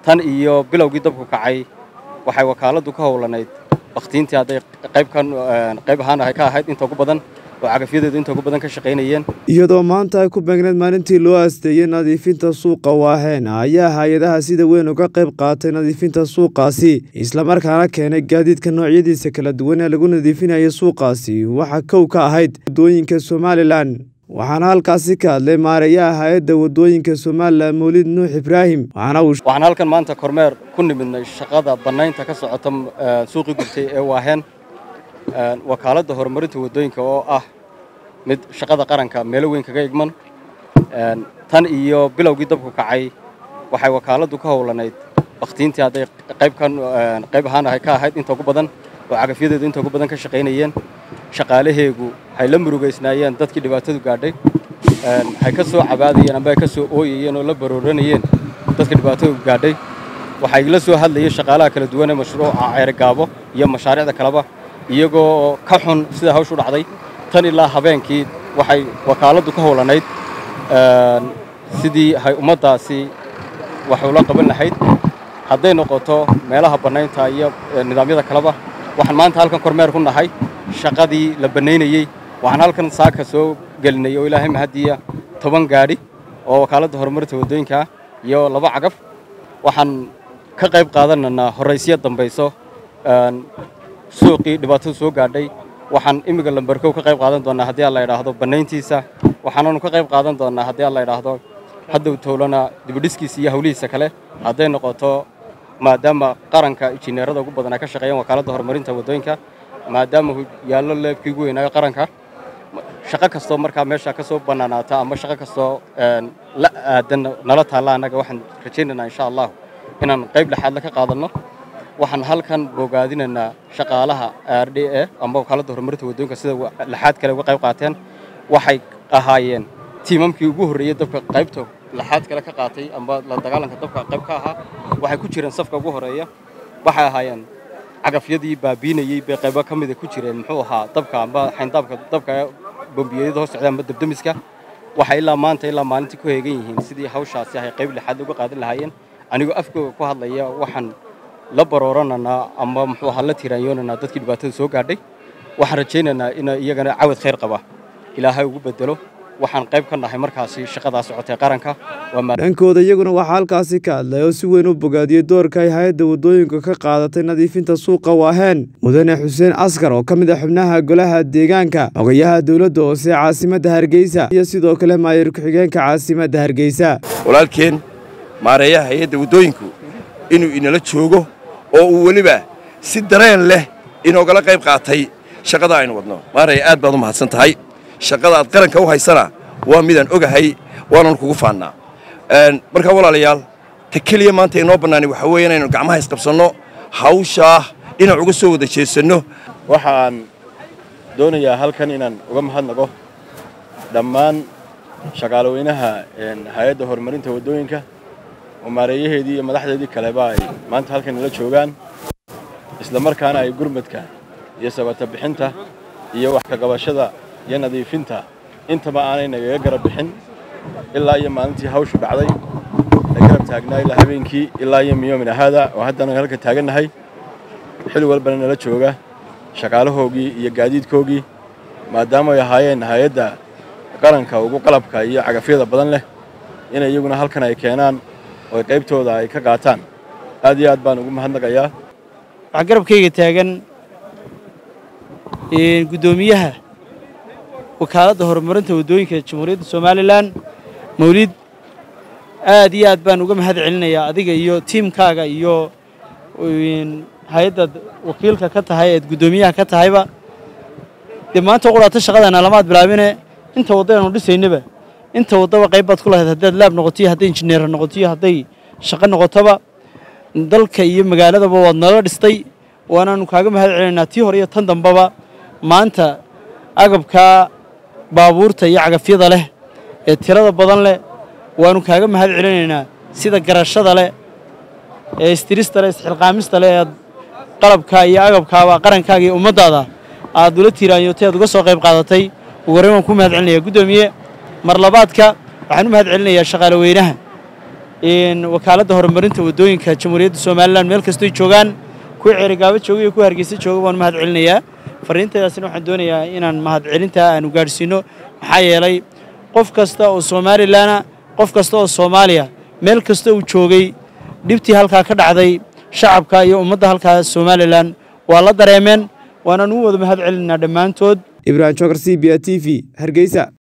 tan iyo bilowgii dabku kacay waxay wakaaladdu ka howlanayd bakhtiintii hadday qaybkan qayb ahaan ahay ka ahayd inta ugu badan oo cagafyadeedu inta ugu badan ka shaqaynayeen iyadoo maanta ay ku beegneed maalintii loo aasteeyey nadiifinta suuqa waaheen ayaa hay-adaha sida weyn uga qayb qaatay nadiifinta suuqaasi islamarkaana keenay gaadiidka noocyadiisa kala duwan ee lagu nadiifinayay suuqaasi waxaa kow ka ahayd waddooyinka somalilan waxaana halkaasi ka hadlay maareeyaha hay-adda waddooyinka somalilan mawlid nuux ibraahim waxaan halkan maanta kormeer ku nimidnay shaqada bannaynta ka socota suuqii gubtay ee waaheen wakaaladda horumarinta waddooyinka oo ah mid shaqada qaranka meelo weyn kaga igman tan iyo bilowgii dabku kacay waxay wakaaladdu ka howlanayd bakhtiintii hadday qaybkan qayb ahaan ahay ka ahayd inta ugu badan oo cagafyadeedu inta ugu badan ka shaqaynayeen shaqaalaheegu waxay la murugaysnaayeen dadkii dhibaatadu gaadhay waxay ka soo cabaadayeen amba ay ka soo ooyayeen oo la barooranayeen dadka dhibaatadu gaadhay waxay la soo hadlayeen shaqaalaha kala duwan ee mashruuca ceerigaabo iyo mashaariicda kaleba iyagoo ka xun sida hawshu dhacday tan ilaa habeenkii waxay wakaaladdu ka howlanayd sidii hay ummaddaasi wax ula qaban lahayd hadday noqoto meelaha bannaynta iyo nidaamyada kaleba waxaan maanta halkan kormeer ku nahay shaqadii la bannaynayey waxaan halkan saaka soo gelinay oo ilaahay mahadiya toban gaadhi oo wakaaladda horumarinta waddooyinka iyo laba cagaf waxaan ka qayb qaadanaynaa horraysyo dambayso suuqii dhibaatadu soo gaadhay waxaan imminka lambarkow ka qayb qaadan doonnaa haddii aan la idhaahdo bannayntiisa waxaananu ka qayb qaadan doonnaa haddii aan la idhaahdo haddow towlana dibidhiskiisa iyo hawlihiisa kale hadday noqoto maadaama qaranka injineerada ugu badan ay ka shaqeeyaan wakaaladda horumarinta waddooyinka maadaama yaallo leebkii ugu weynaayo qaranka shaqo kastoo markaa meesha ka soo bannaanaata ama shaqo kastoo la aadan nala taalla annaga waxaan rajaynaynaa insha allahu inaan qayb lexaadle ka qaadanno waxaan halkan bogaadinaynaa shaqaalaha r d e ama wakaaladda horumarinta waddooyinka sida laxaad kale uga qayb qaateen waxay ahaayeen tiimamkii ugu horreeyey dabka qaybta laxaad kale ka qaatay amba la dagaalanka dabka qayb ka ahaa waxay ku jireen safka ugu horeeya waxay ahaayeen cagafyadii baabiinayey bay qaybo ka mida ku jireen muxuu ahaa dabka amba xayndaabka dabka bombiyeyada hoos socda amba dabdemiska waxay ilaa maanta ilaa maalintii ku heegan yihiin sidii hawshaasi ahay qayb lixaad uga qaadan lahaayeen anigoo afkooga ku hadlaya waxaan la baroorananaa ama muxuu ahaa la tiraanyoonanaa dadkii dhibaatada soo gaadhay waxaan rajaynaynaa in iyagana cawad khayr qaba ilaahay ugu bedelo waxaan qayb ka nahay markaasi shaqadaa socotay qaranka dhankooda iyaguna waxaa halkaasi ka hadlay oo si weyn u bogaadiyey doorka ay hay-adda waddooyinka ka qaadatay nadiifinta suuqa waaheen mudane xuseen askar oo ka mid ah xubnaha golaha deegaanka ogayaha dowladda hoose caasimadda hargeysa iyo sidoo kale maayir ku-xigeenka caasimadda hargeysa walaalkeen maareeyaha hay-adda waddooyinku inuu inala joogo oo uu weliba si dareen leh inoogala qayb qaatay shaqada aynu wadno maaraya aad baad u mahadsan tahay shaqada aad qaranka u haysana waa midaan ogahay waanan kugu faannaa markaa walaalayaal ta keliya maanta inoo bannaani waxaa weeye inaynu gacmaha isqabsanno hawshaa dhinac uga soo wada jeesanno waxaan doonayaa halkan inaan uga mahadnaqo dhammaan shaqaalaweynaha hay-adda horumarinta waddooyinka oo maareeyaheedii iyo madaxdeedii kaleba ay maanta halkan nala joogaan isla markaana ay gurmadka iyo sabata bixinta iyo wax ka qabashada iyo nadiifinta intaba aanay nagaga garab bixin ilaa iyo maalintii hawshu dhacday la garab taagnaa ilaa habeenkii ilaa iyo miyoomin ahaada oo haddana halka taagannahay xil walbana nala jooga shaqaalahoogii iyo gaadiidkoogii maadaama ay ahaayeen hay-adda qaranka ugu qalabka iyo cagafyada badan leh inay iyaguna halkan ay keenaan oo qaybtooda ay ka qaataan aad iyo aad baan ugu mahadnaqayaa waxaa garabkayga taagan guddoomiyaha wakaaladda horumarinta waddooyinka jamhuuriyadda somalilan mawlid aad iyo aad baan uga mahad celinayaa adiga iyo tiimkaaga iyo hay-addaad wakiilka ka tahay eed guddoomiyaha ka tahayba dee maanta qudhaata shaqadana lamaad bilaabine inta wadda aynu dhisaynaba inta waddaba qayb baad ku lahayd haddaad laab noqotiyo hadday injineer noqotiyo hadday shaqo noqotoba dalka iyo magaaladaba waad nala dhistay waanaanu kaaga mahad celinaynaa tii hore iyo tan dambaba maanta agabkaa baabuurta iyo cagafyada leh ee tirada badan leh waanu kaaga mahad celinaynaa sida garashada leh ee istirista leh isxilqaamista leh ee qalabkaa iyo agabkaaba qarankaaga iyo ummaddaada aad ula tiiraanyootay aad uga soo qayb qaadatay ugu horreyn waan ku mahad celinayaa guddoomiye mar labaadka waxaan u mahad celinayaa shaqaale weynaha wakaaladda horumarinta waddooyinka jamhuuriyadda somalilan meel kastoy joogaan kuwa ceerigaabo jooga iyo kuwa hargeysa jooga waan mahad celinayaa fariinteedaasina waxaan doonayaa inaan mahadcelintaa aanu gaadhsiino maxaa yeelay qof kasta oo somalilanna qof kasta oo soomaaliya meel kasta uu joogay dhibtii halkaa ka dhacday shacabka iyo ummadda halkaa somalilan waa la dareemeen waanaan u wada mahad celinaa dhammaantood ibrahim jokar c b a t v hargeysa